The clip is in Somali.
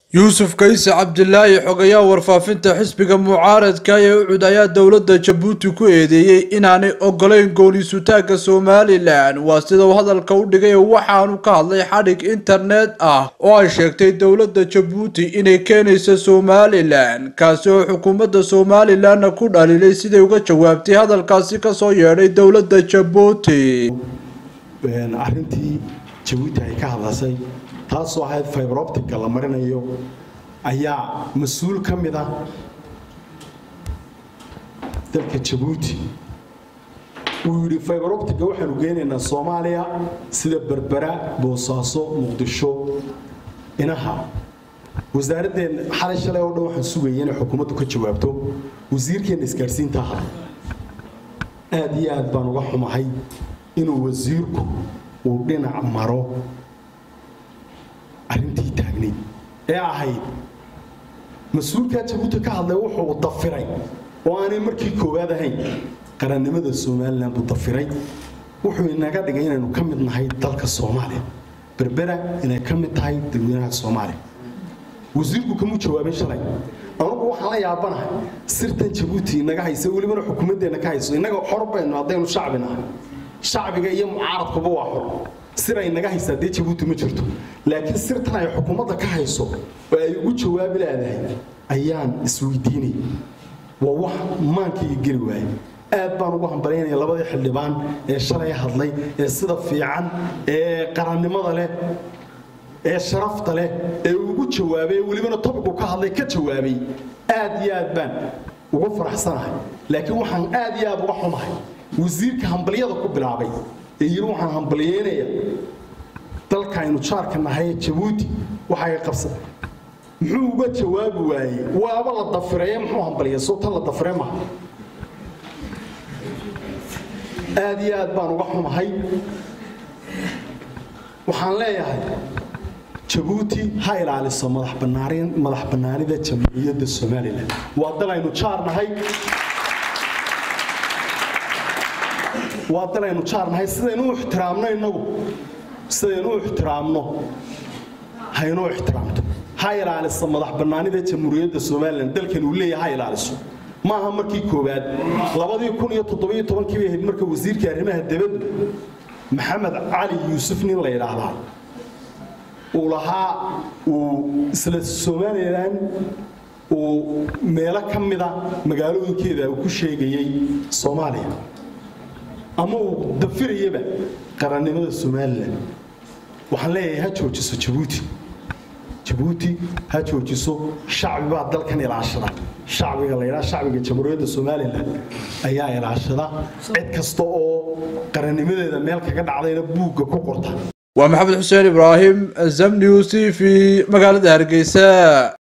yuusuf kayse cabdilaahi xogayaa warfaafinta xisbiga mucaaradka ee ucud ayaa dowladda jabuuti ku eedeeyey inaanay ogolayn gooniisutaagga somalilan waa sida uu hadalka u dhigay waxaanu ka hadlay xadhig internet ah oo ay sheegtay dowladda jabuuti inay keenayso somalilan kaasi oo xukuumadda somalilanna ku dhaliilay siday uga jawaabtay hadalkaasi kasoo yeedhay dowladda jabuuti arrintii jabuuti ay ka hadlasay taasoo ahayd fibroptica la marinayo ayaa mas-uul ka mid ah dalka jabuuti uu yidhi fibroptica waxaanu geynaynaa soomaaliya sida berbera boosaaso muqdisho inaha wasaaraddeen xalay shalay oo dhan waxaan sugaya inay xukuumaddu ka jawaabto wasiirkeenna isgaadhsiinta ahaa aad iyo aad baan uga xumahay inuu wasiirku uu dhinac maro arrintii taagnayd ee ahayd mas-uulkaa jabuuti ka hadlay wuxuu dafiray oo aanay markii koowaad ahayn qarannimada somalilan buu dafiray wuxuu inaga dhigay inaynu ka mid nahay dalka soomaaliya berbera inay ka mid tahay dadweynaha soomaaliya wasiirku kamuu jawaabin shalay anugu waxaan la yaabanahay sirtan jabuuti inaga haysa welibana xukuumaddeenna ka hayso innaga xor baynu haddaynu shacbi nahay shacbiga iyo mucaaradkuba waa xor sir ay naga haysaa dee jabuuti ma jirto laakiin sirtan ay xukuumadda ka hayso oo ay ugu jawaabi leedahay ayaan isweydiinay waa wax maankayga geli waaye aad baan ugu hambalyaynaya labadii xildhibaan ee shalay hadlay ee sida fiican ee qarannimada leh ee sharafta leh ee ugu jawaabay welibana tobiku ka hadlay ka jawaabay aad iyo aad baan ugu faraxsanahay laakiin waxaan aad iyo aad uga xumahay wasiirka hambalyada ku bilaabay ee yiri waxaan hambalyeynaya dalka aynu jaarka nahay jabuuti waxay qabsan muxuu uga jawaabi waayey waaba la dafireeye muxuu hambalya soo tan la dafire maha aad iyo aad baan uga xumahay waxaan leeyahay jabuuti ha ilaaliso madax bannaanida jamhuuriyadda somalilan waa dal aynu jaar nahay waa dal aynu jaarnahay sidaynu u ixtiraamno innagu sidaynu u ixtiraamno haynoo ixtiraamto ha ilaaliso madax bannaanida jamhuuriyadda somalilan dalkan uu leeyahay ha ilaaliso maaha markii koowaad labadii kun iyo toddobiyo tobankii bay ahayd marka wasiirka arrimaha dibaddu maxamed cali yuusuf nin la yidhaahdaa uu lahaa uu isla somalilan uu meelo ka mida magaalooyinkeeda uu ku sheegayey soomaaliya ama uu dafirayaba qarannimada somalilan waxaan leeyahay ha joojiso jabuuti jabuuti ha joojiso shacbi baa dalkan ilaashada shacbiga la yidhaha shacbiga jamhuuriyadda somalilan ayaa ilaashada cid kasta oo qarannimadeeda meel kaga dhacdayna buugga ku qorta waa maxamed xuseen ibraahim zamniw t v magaalada hargeysa